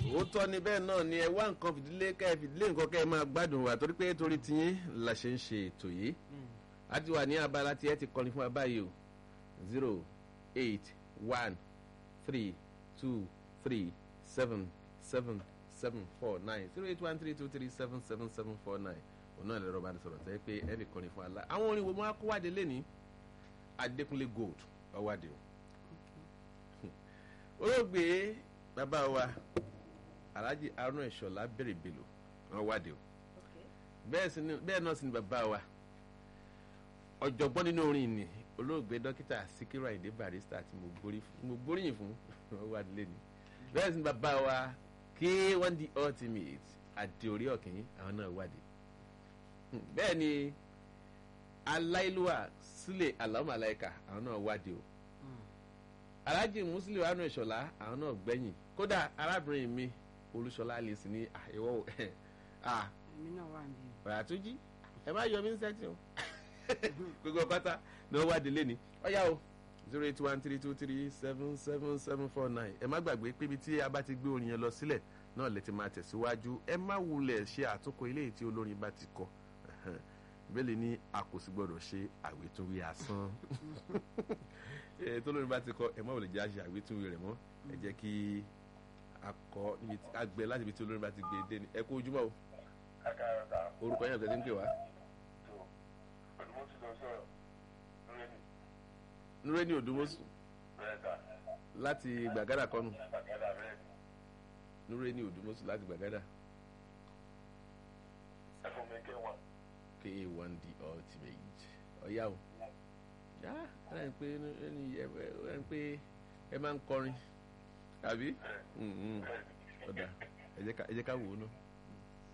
òótọ́ ni bẹ́ẹ̀ náà ni ẹ wá nǹkan fìdílé kẹ́ ẹ fìdílé nǹkan kẹ́ ẹ máa gbádùn wa torí pé torí tiyín la ṣe ń ṣe ètò yìí a ti wà ní abala tí ẹ ti kọrin fún wa báyìí o zero eight one three two three seven seven seven four nine zero eight one three two three seven seven seven four nine òun náà lè rọ̀ bá ní sọ̀rọ̀ tẹ́ pé ẹ fi kọrin fún wa la àwọn orin wo máa kó wáde lẹ́ni Adékúnlé Gold ọwádìí o olóògbé bàbá wa alhaji arun ẹ̀ṣọ́lá bẹ̀rẹ̀ bèlò wọn wádìí o bẹ́ẹ̀ náà sì ni bàbá wa ọ̀jọ̀gbọ́n nínú orin ni olóògbé dókítà Síkírù Àyìndé Barrister tí mo gbóríyìn fún wọn wádìí lẹ́ni bẹ́ẹ̀ sì ni bàbá wa K1 the ultimate àdìorí ọ̀kìn àwọn náà wádìí bẹ́ẹ̀ ni aláìlúwà sílẹ̀ alámàláìka àwọn náà wádìí o alhaji muslim anu ìṣọ̀lá àwọn náà gbẹ̀yìn kódà arábìnrin mi olúṣọlá lè sí ní àìwọ́ èmi náà wà níbí. ọ̀yàtúnjí ẹ má yọ mí sẹ́tì o gbogbo pátá ni wọ́n wá délé ni ọ̀yá o zero eight one three two three seven seven seven four nine ẹ má gbàgbé pé ibi tí a bá ti gbé orin yẹn lọ sílẹ̀ náà lè ti máa tẹ̀síwájú ẹ má wulẹ̀ ṣe àtúnkọ ilé tí olórin bá ti kọ ìbéèlè ní a kò sì gbọdọ̀ ṣe àwétúnwí asán tó lórí bá ti kọ ẹ mọ́ ò lè jẹ́ àṣẹ àwétúnwí rẹ̀ mọ́ ẹ jẹ́ kí a kọ níbi tí a gbẹ láti ibi tí olórí bá ti gbé dé ni ẹ kú ojúmọ́ o orúkọ yẹn ọ̀gá tí ń pè wá. nureni odumosu láti gbàgádà kọ́nù nureni odumosu láti gbàgádà. K1 the ultimate ọ̀yá o yá ẹ ń pé ẹ ń pé ẹ máa ń kọrin àbí ọ̀dà ẹ jẹ́ ká wò ó náà.